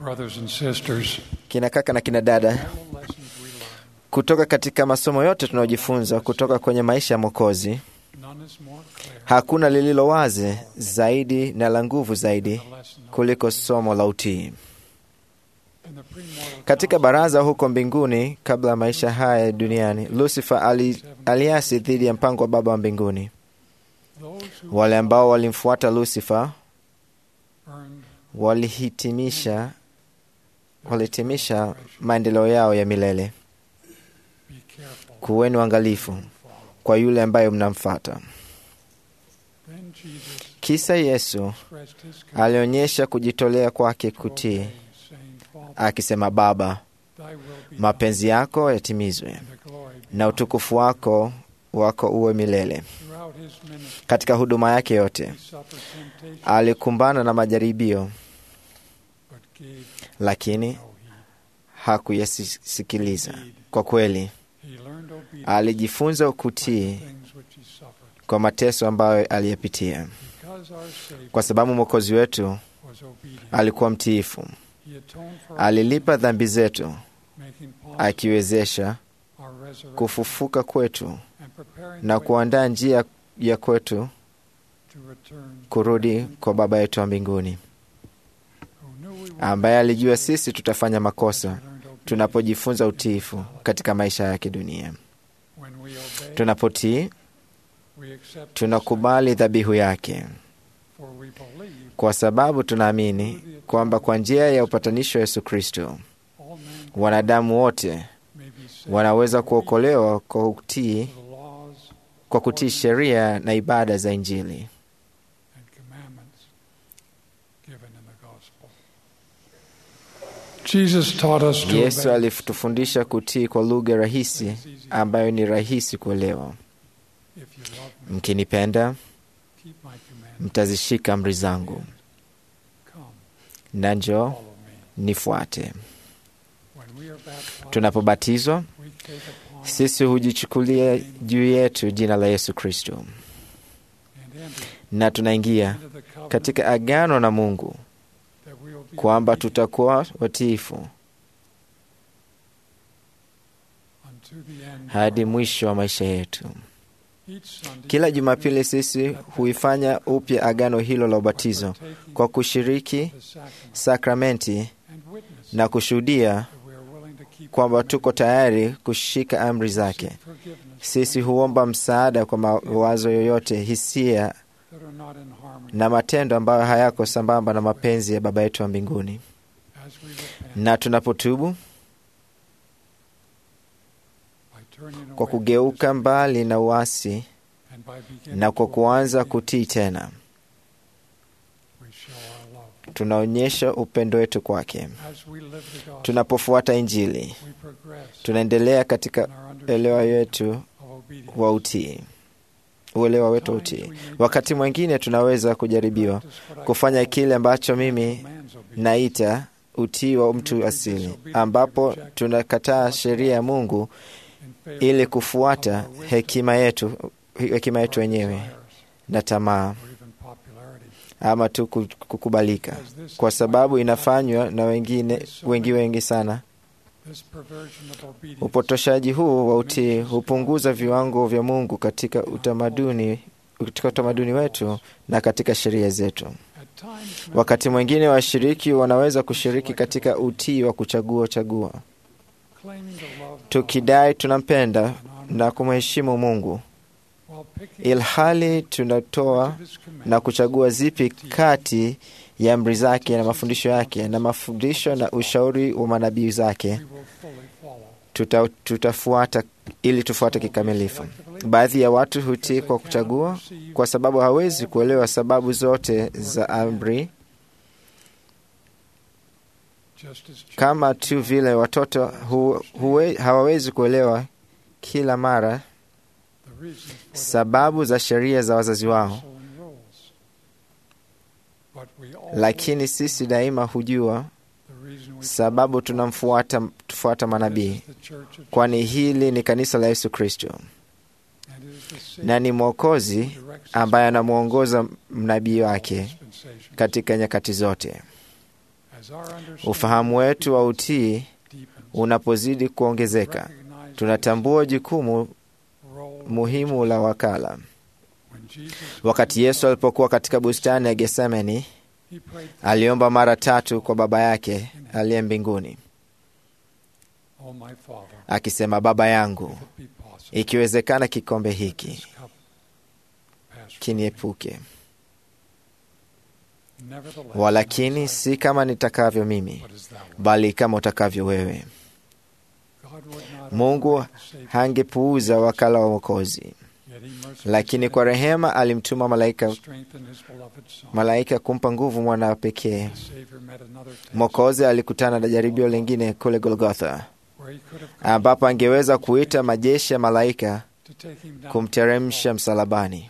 Brothers and sisters, Kina kaka na kina dada, all lessons we learn, kutoka katika masomo yote tunayojifunza kutoka kwenye maisha ya Mwokozi, none is more clear hakuna lililo wazi zaidi na la nguvu zaidi than the lesson of kuliko somo la utii. in the premortal Katika baraza huko mbinguni, kabla ya maisha haya duniani, Lucifer ali, aliasi dhidi ya mpango wa Baba wa mbinguni. those who Wale ambao walimfuata Lucifer earned walihitimisha walihitimisha maendeleo yao ya milele. be careful Kuweni uangalifu and follow. kwa yule ambaye mnamfata. Then Jesus Kisa Yesu expressed his commitment alionyesha kujitolea kwake to kutii, obey, saying, Father, akisema, Baba, thy will be mapenzi yako yatimizwe done, and the glory be na thine." utukufu wako wako uwe milele. Throughout his ministry, Katika huduma yake yote he suffered temptation, alikumbana na majaribio, but gave lakini no heed. hakuyasikiliza. Kwa kweli He learned obedience alijifunza by the kutii things which he suffered. kwa mateso ambayo aliyapitia, Because our Savior kwa sababu mwokozi wetu was obedient, alikuwa mtiifu. he atoned for our Alilipa dhambi zetu, sins, making possible akiwezesha our resurrection kufufuka kwetu and preparing na the way kuandaa njia ya kwetu to return kurudi kwa Baba yetu wa mbinguni, who knew we would ambaye alijua sisi tutafanya as we makosa learned obedience. tunapojifunza utiifu katika maisha ya kidunia. When we obey, Tunapotii, we accept tunakubali dhabihu yake, his for we believe kwa sababu tunaamini kwamba kwa njia ya upatanisho wa Yesu Kristo all mankind wanadamu wote may be saved wanaweza kuokolewa kwa kutii, to the laws kwa kutii sheria na ibada za Injili. and commandments given in the gospel. Jesus taught us to Yesu obey. alitufundisha kutii kwa lugha rahisi It's easy. ambayo ni rahisi kuelewa. If you love me, Mkinipenda, keep my commandments. mtazishika amri zangu, Come, na njoo follow me. nifuate. When we are baptized, Tunapobatizwa, we take upon sisi hujichukulia juu yetu jina la Yesu Kristo and enter na tunaingia into the covenant katika agano na Mungu that we will be kwamba obedient tutakuwa watiifu unto the end of hadi our mwisho wa maisha yetu. Each Sunday, Kila Jumapili sisi huifanya upya agano hilo la ubatizo partaking kwa kushiriki the sacrament sakramenti and witness na kushuhudia that we are willing to keep kwamba the tuko tayari kushika amri zake. seek forgiveness Sisi huomba msaada kwa mawazo yoyote, hisia that are not in harmony na matendo ambayo hayako sambamba na mapenzi ya Baba yetu wa mbinguni. as we repent Na tunapotubu by turning kwa away kugeuka from mbali na uasi this and by beginning na kwa to kuanza obey, kutii tena, we show our love. tunaonyesha upendo wetu kwake. As we live the gospel, Tunapofuata Injili, we progress tunaendelea katika in our elewa understanding wetu of obedience. wa utii, uelewa wetu wa utii. Wakati mwingine tunaweza kujaribiwa Practice what I kufanya call kile ambacho mimi man's obedience. naita utii wa mtu asili, ambapo tunakataa sheria ya Mungu in favor ili of kufuata our wisdom, hekima yetu hekima yetu our wenyewe desires, na tamaa or even popularity. ama tu ku- kukubalika, Because this kwa is sababu why inafanywa na wengine wengi wengi sana. this perversion of obedience Upotoshaji huu wa utii hupunguza viwango vya Mungu katika utamaduni katika utamaduni wetu na katika sheria zetu. at times may Wakati mwingine washiriki wanaweza kushiriki katika utii wa kuchagua chagua, claiming to love God tukidai tunampenda and honor na kumheshimu Mungu, while picking ilhali tunatoa which of his commandments na kuchagua zipi kati ya amri zake na mafundisho yake na mafundisho na ushauri wa manabii zake we will fully follow. tuta, tutafuata ili tufuate kikamilifu. Baadhi ya watu hutii kwa kuchagua kwa sababu hawezi kuelewa sababu zote za amri, Just as children kama tu vile watoto hu, huwe, hawawezi kuelewa kila mara the reasons for their sababu za sheria za wazazi wao, counsel and rules. But we always lakini sisi daima hujua the reason we sababu tunamfuata tufuata This manabii, is the church of kwani Jesus, hili ni kanisa la Yesu Kristo and it is the Savior na ni Mwokozi who directs us ambaye in anamwongoza mnabii all wake dispensations katika nyakati zote. as As our understanding Ufahamu wetu wa utii deepens, unapozidi kuongezeka, recognize tunatambua jukumu the role muhimu la wakala. when Jesus Wakati Yesu alipokuwa katika bustani ya Getsemani, he prayed, aliomba mara tatu kwa Baba yake aliye mbinguni, Oh my Father, akisema, Baba yangu, if it be possible, ikiwezekana kikombe this hiki cup pass from me. kiniepuke, Nevertheless, walakini not as I, si kama nitakavyo mimi, but as thou wilt. bali kama utakavyo wewe. God would not Mungu have saved hangepuuza wakala wa Mwokozi, yet he mercifully lakini sent kwa rehema alimtuma to malaika, strengthen his beloved Son. malaika kumpa nguvu mwana pekee. The Savior met another test Mwokozi alikutana na jaribio lingine kule Golgotha, where he could have come ambapo angeweza kuita majeshi ya malaika to take him down kumteremsha msalabani,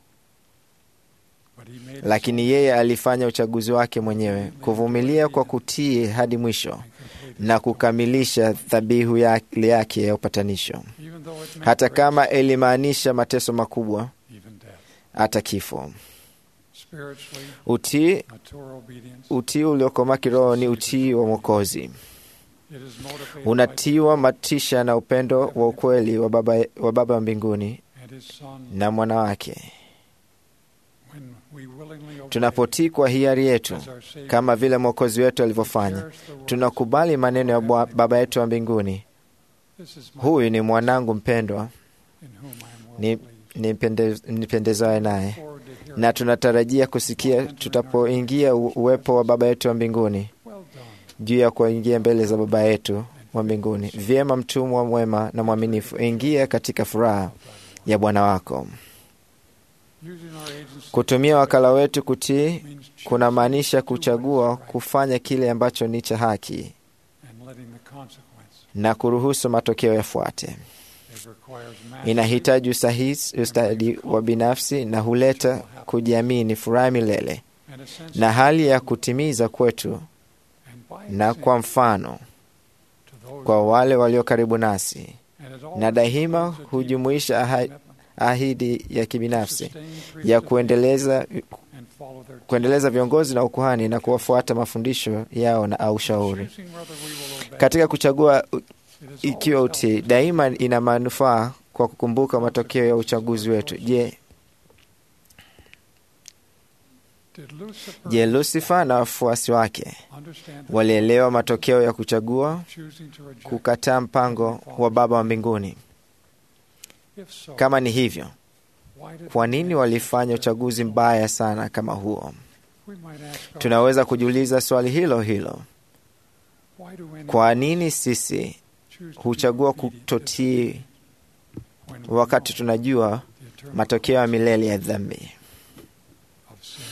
But he made his lakini own yeye alifanya uchaguzi wake mwenyewe, kuvumilia kwa kutii hadi mwisho and complete na his kukamilisha dhabihu ya- yake ya upatanisho, own. Even though it meant hata great kama ilimaanisha mateso makubwa, even death. hata kifo. Spiritually, Utii mature obedience utii uliokomaa kiroho ni utii wa Mwokozi, it is motivated by unatiwa matisha na upendo wa ukweli wa Baba wa Baba wa mbinguni and his Son na mwana wake. when we willingly obey Tunapotii kwa hiari yetu as our Savior, kama vile Mwokozi wetu alivyofanya, cherish the words, tunakubali maneno ya Bwa- Baba yetu wa mbinguni, "This is my huyu ni mwanangu mpendwa, in whom I am ni- well pleased." nipende- nipendezaye naye, Forward to hearing, na tunatarajia kusikia tutapoingia u- uwepo wa Baba yetu wa mbinguni, well done, juu ya kuingia mbele za Baba yetu wa mbinguni. Vyema, mtumwa mwema na mwaminifu, ingia katika furaha ya Bwana wako. using our agency Kutumia wakala wetu kutii means choosing kunamaanisha to do what is kuchagua right kufanya kile ambacho ni cha haki and letting the consequence. na kuruhusu matokeo yafuate. It requires mastery Inahitaji usahihi, ustadi wa binafsi na huleta kujiamini, furaha milele and a sense na of hali ya kutimiza kwetu and by na example kwa mfano to those kwa wale walio karibu nasi, and it always na daima includes a deep hujumuisha aha- commitment ahidi ya to kibinafsi sustain ya priesthood kuendeleza, and follow their kuendeleza viongozi na ukuhani na kuwafuata mafundisho yao na au shauri. Choosing whether we will obey, Katika kuchagua u- it is ikiwa always utii, helpful daima ina manufaa kwa kukumbuka matokeo ya uchaguzi wetu. Je, Did Lucifer je, Lusifa na wafuasi wake understand the walielewa matokeo ya kuchagua choosing to reject? kukataa mpango wa Baba wa mbinguni? If so, Kama ni hivyo, why did kwa they nini make walifanya such a- uchaguzi mbaya sana kama huo? We might ask Tunaweza kujiuliza swali hilo hilo. why do any Kwa nini sisi choose to be huchagua obedient kutotii when we wakati know tunajua the eternal matokeo ya milele ya dhambi? of sin?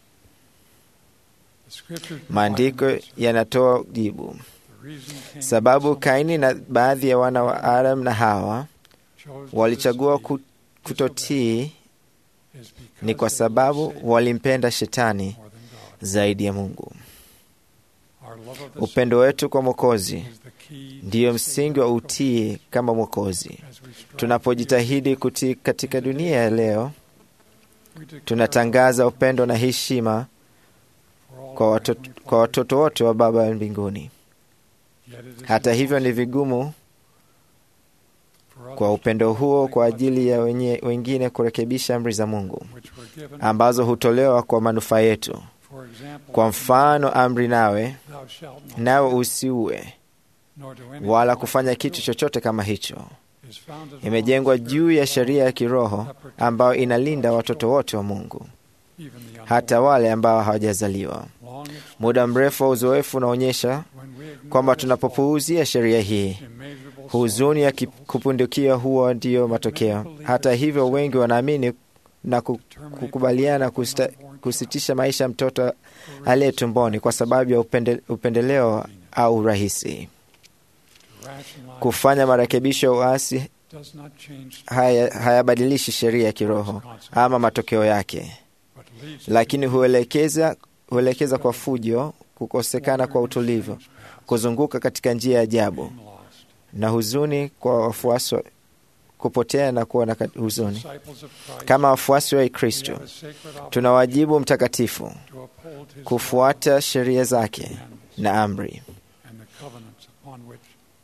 The scriptures provide Maandiko an answer. yanatoa jibu. The reason Cain Sababu and Kaini na baadhi ya wana wa Adam na Hawa chose to walichagua disobey ku- kutotii is because ni kwa they sababu loved Satan walimpenda shetani more than God. zaidi ya Mungu. Our love of the Upendo wetu kwa Mwokozi Savior is the key to ndiyo the msingi wa utii kama Mwokozi. As we strive Tunapojitahidi kutii katika dunia ya leo, we declare tunatangaza upendo na heshima for all kwa our watoto, heavenly kwa watoto fathers. wote wa Baba wa mbinguni. Yet it is Hata hivyo, ni impossible vigumu for kwa others upendo to huo like kwa what ajili ya wenye, wengine kurekebisha amri za Mungu which were given. ambazo hutolewa kwa manufaa yetu. For example, Kwa mfano, amri nawe thou shalt not nawe steal, usiue nor do anything wala like kufanya that kitu do, chochote kama hicho. is founded upon Imejengwa the juu ya spiritual sheria ya law kiroho that protects ambayo all inalinda God's watoto children, wote wa Mungu, even the unborn. hata wale ambao hawajazaliwa. Long experience, Muda mrefu wa uzoefu unaonyesha when we ignore kwamba this tunapopuuzia sheria hii, law, immeasurable huzuni ya sorrow ki- results. kupundukia huo ndiyo matokeo. Hata hivyo, wengi wanaamini na ku- Terminate kukubaliana the birth of kusta, an unborn kusitisha maisha ya mtoto child for aliye reasons tumboni kwa sababu ya upende, upendeleo au urahisi. to rationalize Kufanya marekebisho ya uasi does not change haya- hayabadilishi sheria ya kiroho ama matokeo yake, but leads to lakini huelekeza huelekeza kwa fujo, kukosekana kwa utulivu, kuzunguka katika njia ya ajabu being lost. na huzuni kwa wafuasi wa- kupotea na kuwa na huzuni. Disciples of Christ, Kama wafuasi wa we Kristo, have a sacred tuna obligation wajibu mtakatifu to uphold his kufuata sheria zake commandments na amri and the covenants upon which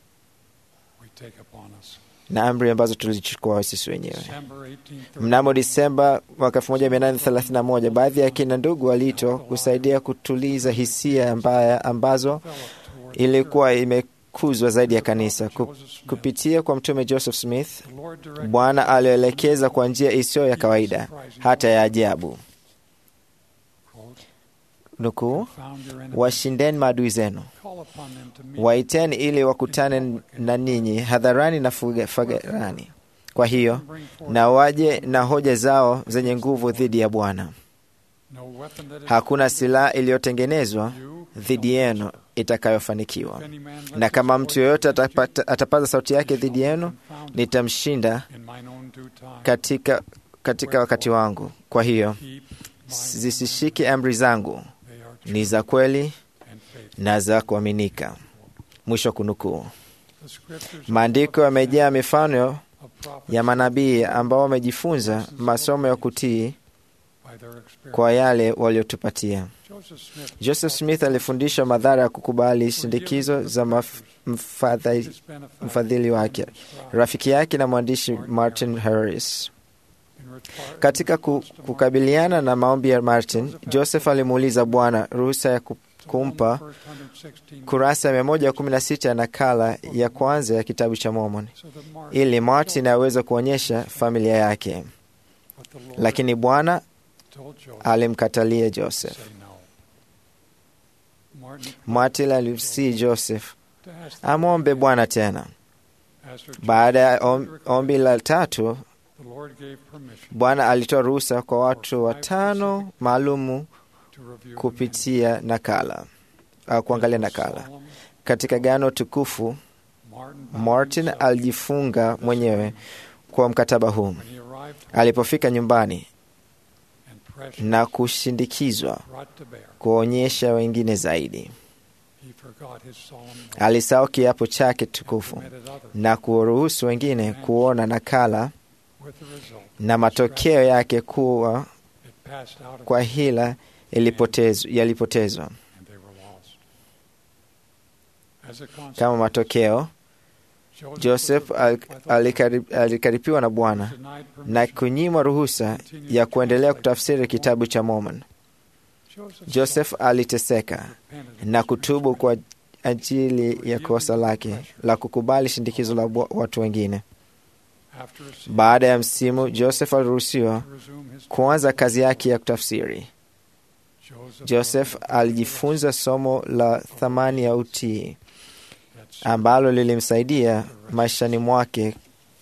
we take upon us. na amri ambazo tulichukua sisi wenyewe. December 1831, Mnamo Disemba mwaka 1831 baadhi ya kina ndugu waliitwa kusaidia kutuliza hisia mbaya ambazo developed toward ilikuwa imekuzwa zaidi ya kanisa Ku- Joseph Smith. kupitia kwa Mtume Joseph Smith. The Lord directed Bwana alielekeza kwa njia isiyo ya kawaida, hata ya ajabu. quote, Nukuu, "Found your enemies, washindeni maadui zenu, call upon them to meet waiteni ili wakutane na ninyi hadharani na fuga- fagarani. Kwa hiyo and bring forth na waje na hoja zao zenye nguvu dhidi ya Bwana. no weapon that is Hakuna silaha iliyotengenezwa you dhidi yenu itakayofanikiwa, If any man lifts na kama his mtu voice yoyote against you, atapata- atapaza sauti yake he shall dhidi be yenu, confounded nitamshinda in mine own due time. katika, katika wakati wangu. Kwa hiyo Keep my zisishike amri zangu, they are true ni za kweli and faithful. na za kuaminika. Mwisho wa kunukuu. The scriptures Maandiko yamejaa mifano of prophets ya manabii ambao wamejifunza masomo ya kutii by their experience. kwa yale waliotupatia. Joseph Smith, Joseph Smith alifundisha madhara ya kukubali shindikizo za maf- mfadhili his benefactor, mfadhili wake, and scribe, rafiki yake na mwandishi Martin Harris. in retard- Katika ku, kukabiliana na maombi ya Martin, Joseph alimuuliza Bwana ruhusa ya ku- kumpa First 116 kurasa ya 116 ya nakala ya kwanza ya kitabu cha Mormon so that Martin ili Martin aweze kuonyesha familia yake, but the Lord lakini Bwana told Joseph alimkatalia to Joseph. say no. Martin Martin alimsihi Joseph to ask the amwombe Lord Bwana tena. After Baada ya Joseph om- ombi la tatu, the Lord gave permission Bwana alitoa ruhusa kwa watu watano maalumu to review the kupitia nakala au kuangalia nakala. Solemn, Katika gano tukufu, Martin bound Martin himself alijifunga mwenyewe kwa mkataba huu. when he arrived home Alipofika nyumbani and pressure na kushindikizwa brought to bear, kuonyesha wengine zaidi, he forgot his solemn oath alisahau kiapo chake and tukufu permitted others na kuruhusu wengine kuona nakala with the result na matokeo yake kuwa it passed out of kwa them hila ilipotezwa, yalipotezwa. and they were lost. As a consequence, Kama matokeo, Joseph, Joseph was al- approved by the Lord, alikari- alikaripiwa na Bwana denied na permission. kunyimwa ruhusa ya kuendelea kutafsiri kitabu cha Mormon. Joseph Joseph aliteseka repented na kutubu kwa ajili ya kosa lake la kukubali shindikizo la bu- watu wengine. after a season Baada ya msimu, Joseph aliruhusiwa to resume his kuanza kazi yake ya kutafsiri. Joseph, Joseph learned alijifunza somo la thamani ya utii that ambalo lilimsaidia maishani mwake.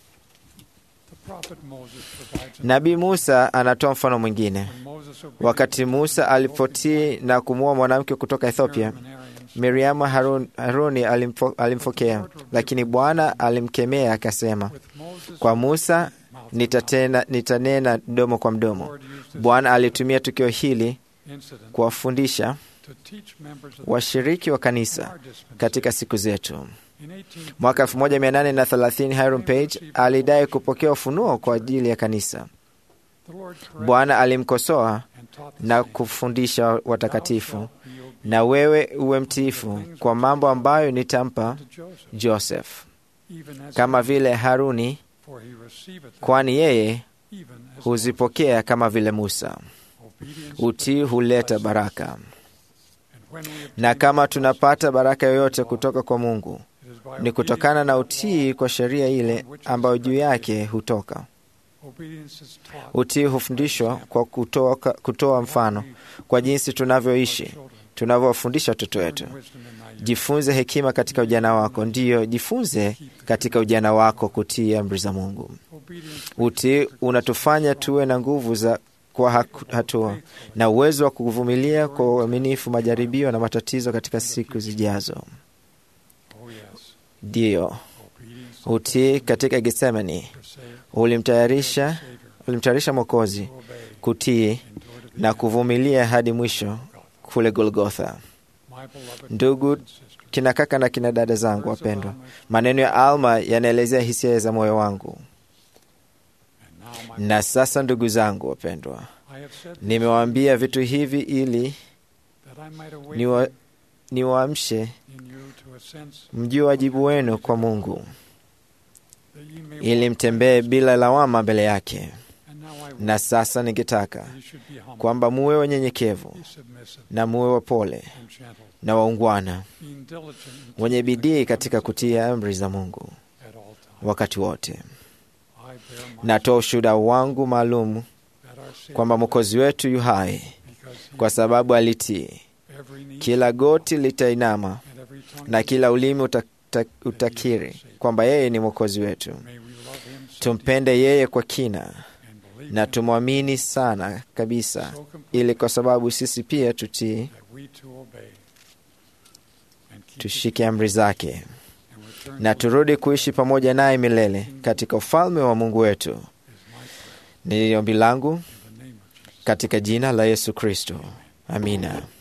the prophet Moses provides an Nabii Musa anatoa mfano mwingine. when Moses obeyed Wakati Musa alipotii na kumuoa mwanamke kutoka Ethiopia, Miriam and Aaron, Miriamu Harun, Haruni alimfo, alimfokea, lakini Bwana alimkemea akasema, with Moses kwa Musa mouth to mouth. nitatena, nitanena mdomo kwa The mdomo. Lord used this Bwana alitumia tukio hili incident kuwafundisha to teach members of the washiriki wa kanisa our dispensation. katika siku zetu. In 18 Mwaka 1830 Hiram Page alidai kupokea ufunuo kwa ajili ya kanisa. the Lord corrected Bwana alimkosoa and taught the na saints, kufundisha "Thou watakatifu, shalt be obedient na wewe uwe mtiifu kwa mambo ambayo nitampa to Joseph, Joseph, even as kama Aaron, vile Haruni, for he receiveth them, kwani yeye even as huzipokea kama vile Musa. Moses. Obedience Utii huleta baraka, And when we obtain na kama tunapata baraka yoyote kutoka kwa Mungu it is by ni kutokana na obedience to the utii law. kwa sheria ile ambayo juu yake hutoka. Obedience is taught Utii hufundishwa kwa kutoa, kutoa mfano kwa jinsi our tunavyoishi, children. tunavyowafundisha watoto wetu. Learn wisdom in thy youth. Jifunze hekima katika ujana wako, ndiyo jifunze katika ujana wako kutii amri za Mungu. Obedience Utii unatufanya tuwe na nguvu za kwa haku- hatua na uwezo wa kuvumilia kwa uaminifu majaribio na matatizo katika siku zijazo. Oh yes. Ndiyo, Obedience utii katika Getsemani for sake ulimtayarisha of the Savior ulimtayarisha Mwokozi to obey kutii and endure to the na end. kuvumilia hadi mwisho kule Golgotha. My beloved Ndugu, brothers and sisters, Kina kaka na kina dada zangu words of wapendwa, Alma maneno ya Alma yanaelezea hisia za moyo wangu. now, my Na sasa, ndugu zangu wapendwa, I have said this, nimewaambia vitu hivi ili that I might awaken niwa- niwaamshe in you to a sense mjue wajibu wenu kwa Mungu, that ye may ili walk mtembee bila lawama mbele yake. And now I will Na sasa ningetaka that you should be humble, kwamba muwe wanyenyekevu be submissive, na muwe wapole and gentle, na waungwana, being diligent in wenye keeping the bidii katika commandments kutia amri za Mungu at all times. wakati wote. I bear my Natoa ushuhuda wangu maalum that our Savior kwamba Mwokozi wetu yu hai, because he kwa sababu alitii. every knee Kila goti litainama and every tongue na kila ulimi uta, uta, utakiri kwamba yeye ni Mwokozi wetu. may we love him so Tumpende yeye kwa kina deeply and believe na him tumwamini sana kabisa, so completely ili kwa sababu sisi pia tutii, that we too obey and keep his tushike amri zake and return na to turudi kuishi pamoja naye milele katika ufalme wa Mungu wetu. is my prayer Ni ombi langu in the name of Jesus. katika jina la Yesu Kristo, amina.